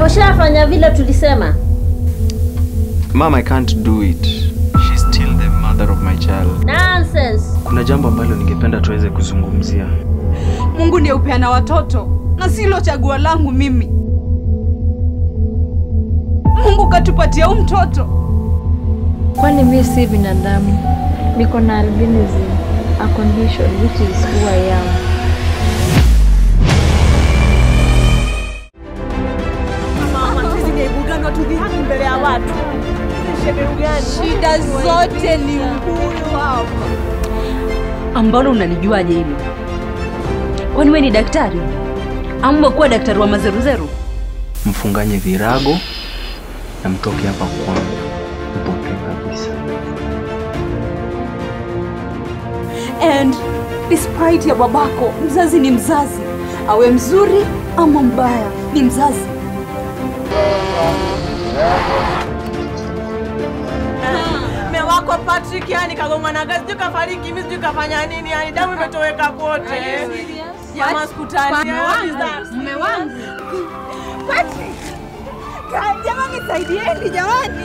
Umeshafanya vile tulisema. Mom, I can't do it. She's still the mother of my child. Nonsense. Kuna jambo ambalo ningependa tuweze kuzungumzia. Mungu ndiye upeana watoto na silo chaguo langu mimi. Mungu katupatia huu mtoto. Kwani mi si binadamu? Niko na albinism, a condition which is who I am. Shida zote ni huyu hapa. ambalo unalijuaje hilo? Kwani wewe ni daktari? Ama kuwa daktari wa mazeruzeru? Mfunganye virago na mtoke hapa kwangu. Mpokee kabisa. And despite ya babako, mzazi ni mzazi, awe mzuri ama mbaya, ni mzazi. Mume wako Patrick yani kagongwa na gari, sijui kafariki, mimi sijui kafanya nini, yani damu imetoweka kote. Jamaa sikutani. Mume wangu Patrick, Ka- jamani, saidieni jamani.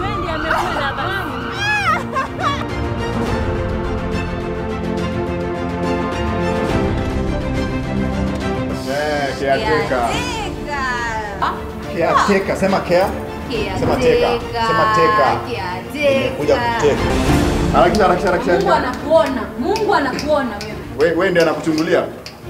Caretaker. Caretaker. Sema care. Sema teka. Sema teka. Kuja kuteka. Harakisha, harakisha, Mungu harakisha. anakuona, Mungu anakuona wewe. We- Wewe ndiye anakuchungulia.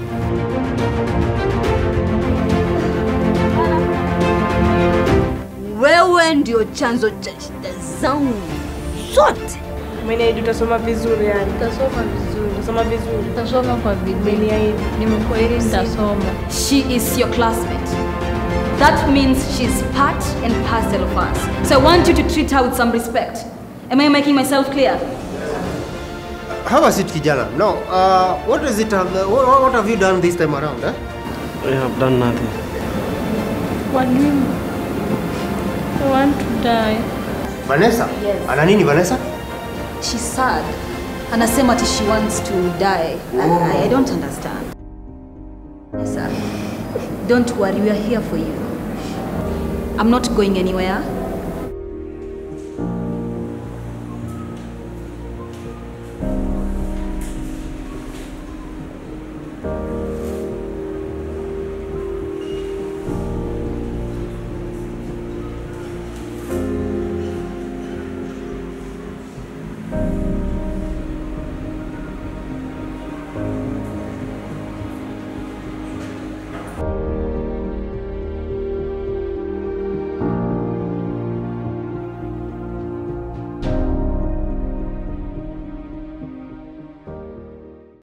Wewe ndio chanzo cha shida zangu zote. Umeniahidi utasoma vizuri yani. Nitasoma vizuri, Utasoma vizuri. nitasoma kwa bidii. Umeniahidi. Nimekuahidi nitasoma. She is your classmate. That means she's part and parcel of us. So I want you to treat her with some respect. Am I making myself clear? Have a seat, kijana. No, uh, what is it? Uh, what, what have you done this time around? Eh? I have done nothing. Walimu, I want to die. Vanessa? Ana nini Vanessa? She's sad. Anasema ati she wants to die. I, I, I don't understand. Yes, sir. Don't worry, we are here for you. I'm not going anywhere.